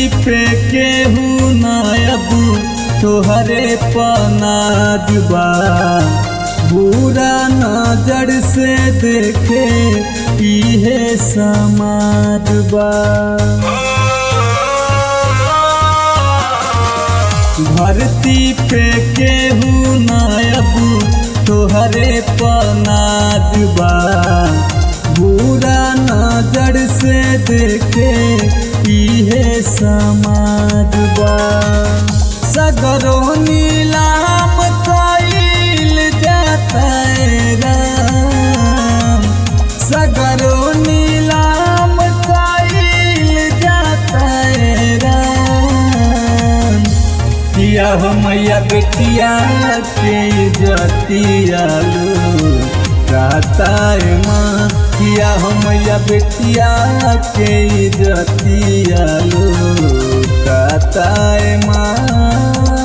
पे केहू नायब तोहरे पनाद बा बुरा नजर से देखे इहे समाज बा धरती पे केहू नायब तोहरे पनाद बा बुरा नजर से देखे इहे समाज बा सगरो नीलाम कइल जाता राम सगरो नीलाम कइल जाता राम किया हो मैया बेटिया के जतिया लो काताए माँ किया हो मैया बेटिया के जतिया लो काताए माँ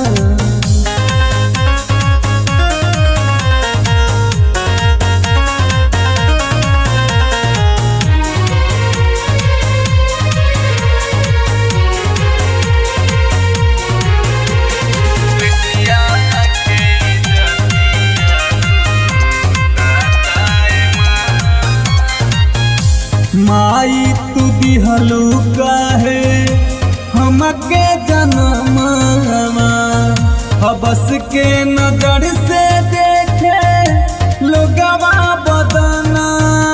माई तू दिहलू काहे हमके जनमवा हबस के नजर से देखे लोगवा बदनावा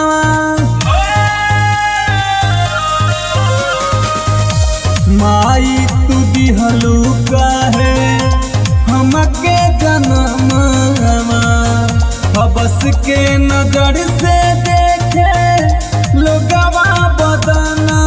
माई तू दिहलू काहे हमके जनमवा हबस के नजर से देखे लोगवा बदना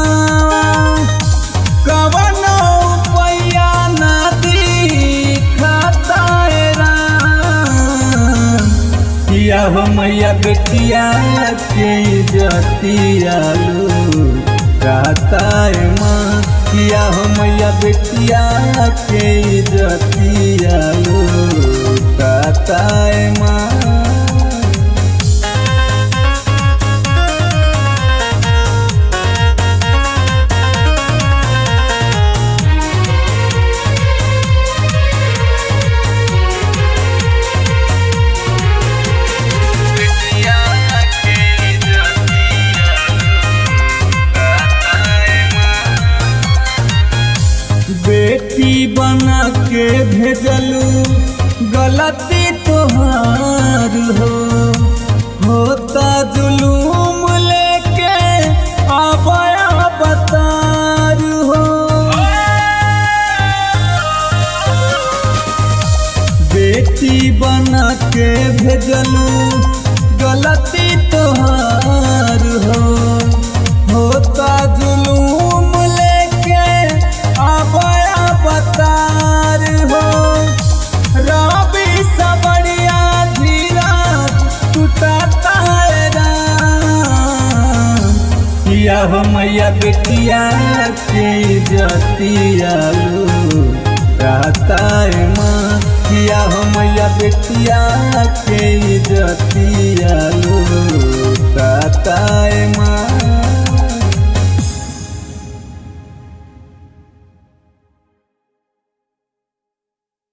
कवन पैया नदी खताए राम किया हो मैया बेटिया के जतिया लो काताए माँ किया हो मैया बेटिया के जतिया लो काताए माँ बेटी बना के भेजलू गलती तोहार हो होता जुलूम लेके आबया बतार हो बेटी बना के भेजलू गलती तोहार हो होता जुलूम लेके आबया बतार हो रवि सबड़िया धीरा टूटता है राम किया हो मैया बेटिया के जतिया लो काताए माँ किया हो मैया बेटिया के जतिया